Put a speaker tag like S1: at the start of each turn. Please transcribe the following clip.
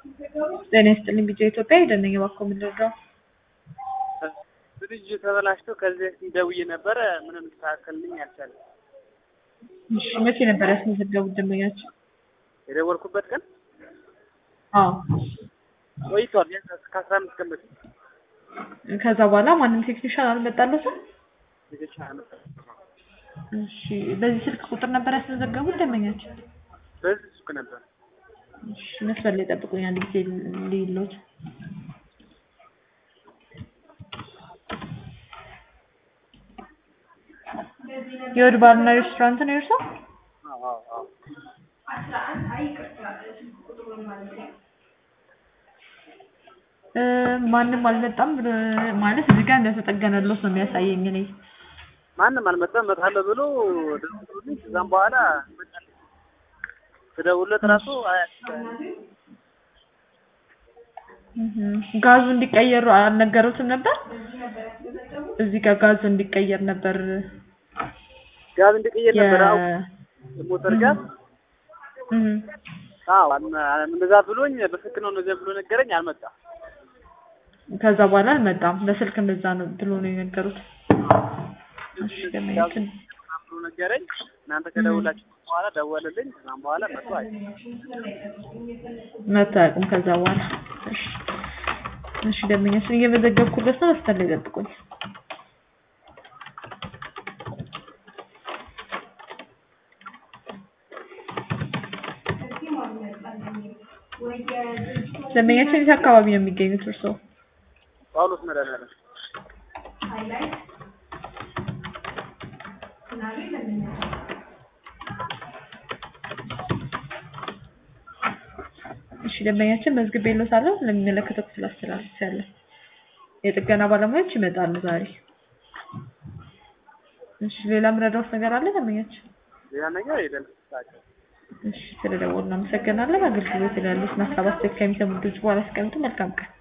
S1: ጤና ይስጥልኝ ቢጫ ኢትዮጵያ ሄደነኝ እባክዎ የምንረዳው
S2: ፍሪጅ ተበላሽቶ ከዚህ በፊት ደውዬ ነበረ ምንም ሊስተካከልልኝ አልቻለም።
S1: እሺ መቼ ነበር ያስመዘገቡት ደንበኛቸው?
S2: የደወልኩበት ቀን
S1: አዎ
S2: ቆይቷል። ቢያንስ ከአስራ አምስት ቀን በፊት
S1: ከዛ በኋላ ማንም ቴክኒሻን አልመጣለትም?
S2: ልጆች አመጣ-
S1: እሺ በዚህ ስልክ ቁጥር ነበር ያስመዘገቡት ደንበኛቸው?
S2: በዚህ ሱቅ ነበር።
S1: እሺ መስመር ላይ ጠብቁኝ አንድ ጊዜ ልይሎት የወድ ባርና ሬስቶራንት ነው የእርሶ?
S2: አዎ አዎ አዎ
S1: እ ማንም አልመጣም ብሎ ማለት እዚህ ጋር እንደተጠገነሎት ነው የሚያሳየኝ እኔ
S2: ማንም አልመጣም። እመጣለሁ ብሎ ደውሎልኝ ከዛም በኋላ መጣልኝ። ስደውልለት ራሱ አያ-
S1: እህ ጋዙ እንዲቀየሩ አልነገሩትም ነበር? እዚህ ጋር ጋዝ እንዲቀየር ነበር
S2: ጋዝ እንዲቀየር ነበር። አዎ
S1: የ
S2: ሞተር ጋዝ
S1: እህ
S2: አዎ አልመ- እንደዛ ብሎኝ በስልክ ነው እንደዚያ ብሎ ነገረኝ። አልመጣም።
S1: ከዛ በኋላ አልመጣም። በስልክ እንደዛ ነው ብሎ ነው የነገሩት። እሺ ደመኛችን
S2: ምናምን ብሎ ነገረኝ። እናንተ ከደውላችሁ በኋላ ደወለልኝ። ከዛም በኋላ መጥቶ አይ
S1: መጥቶ አያውቁም ከዛ በኋላ። እሺ እሺ ደመኛችን እየመዘገብኩለት ነው። መስመር ላይ ጠብቁኝ። ደመኛችን የት አካባቢ ነው የሚገኙት እርስዎ?
S2: ጳውሎስ መድኃኒዓለም
S1: እሺ ደንበኛችን መዝግቤልዎታለሁ ለሚመለከተው ክፍል አስተላልፌያለሁ። የጥገና ባለሙያዎች ይመጣሉ ዛሬ። እሺ ሌላ የምረዳዎት ነገር አለ ደንበኛችን?
S2: ሌላ ነገር የለም። ታውቂው
S1: እሺ ስለደወሉ እናመሰግናለን። አገልግሎት ላይ ያሉትን ሀሳብ አስተያየት ከሚሰሙ ድምጽ በኋላ ያስቀምጡ። መልካም ቀን